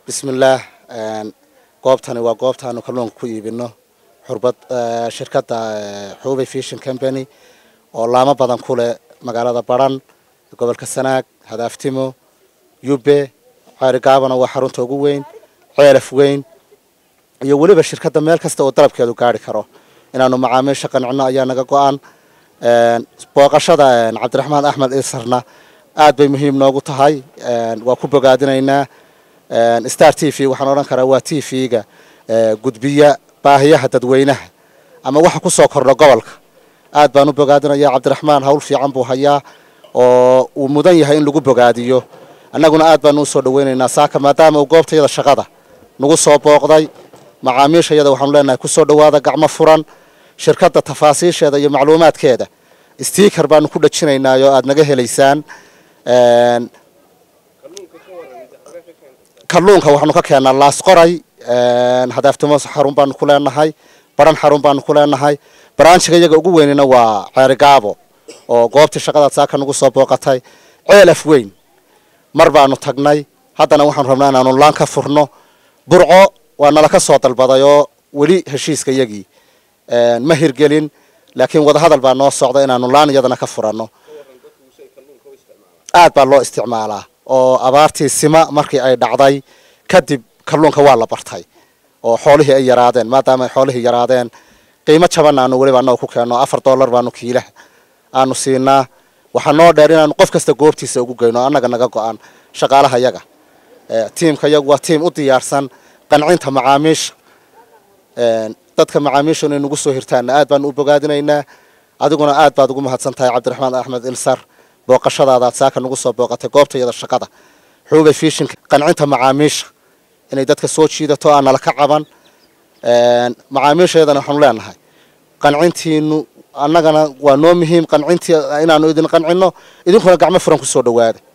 bismillaah goobtani waa goobtaanu kalluunka ku iibino xurbad shirkadda xubay fishin company oo laamo badan ku leh magaalada baran gobolka sanaag hadaaftimo yube ceerigaabana waa xarunta ugu weyn ceelaf weyn iyo weliba shirkadda meel kasta oo dalabkeedu gaari karo inaanu macaamiisha qancino ayaa naga go-an booqashada cabdiraxmaan axmed isarna aad bay muhiim noogu tahay waa ku bogaadinaynaa star t v waxaan odhan karaa waa t v-ga gudbiya baahiyaha dadweynaha ama waxa ku soo kordha gobolka aad baan u bogaadinaya cabdiraxmaan hawl fiican buu hayaa oo uu mudan yahay in lagu bogaadiyo annaguna aad baanu usoo dhaweynaynaa saaka maadaama uu goobtayada shaqada nagu soo booqday macaamiisha iyada waxaanu leenahay kusoo dhawaada gacmo furan shirkadda tafaasiisheeda iyo macluumaadkeeda stiker baanu ku dhajinaynaa oo aada naga helaysaan kalluunka waxaanu ka keennaa laas qoray hadaaftimo xarun baanu ku leenahay baran xarun baanu ku leenahay baraanjiga iyaga ugu weynina waa ceerigaabo oo goobtii shaqadaad saaka nagu soo booqatay ceelaf weyn mar baanu tagnay haddana waxaanu rabnaa inaanu laan ka furno burco waa nala ka soo dalbaday oo weli heshiiska iyagii ma hirgelin laakiin wadahadal baa noo socda inaanu laan iyadana ka furanno aad baa loo isticmaalaa oo abaartii sima markii ay dhacday kadib kalluunka waa la bartay oo xoolihii ay yaraadeen maadaama ay xoolihii yaraadeen qiimo jaban aanu weliba annaga ku keenno afar dollar baanu kiilaha aanu siinaa waxaa noo dheer inaanu qof kasta goobtiisa ugu geyno annaga naga go-an shaqaalaha yaga tiimka yagu waa tiim u diyaarsan qancinta macaamiisha dadka macaamiisha inay nagu soo hirtaanna aad baanu u bogaadinaynaa adiguna aad baad ugu mahadsan tahay cabdiraxmaan axmed ilsar booqashadaadaad saaka nagu soo booqatay goobtayada shaqada xuubay fishinka qancinta macaamiisha inay dadka soo jiidato aan nala ka caban macaamiishayadana waxaanu leenahay qancintiinu annagana waa noo muhiim qancintii inaanu idin qancino idinkuna gacmo furan kusoo dhawaada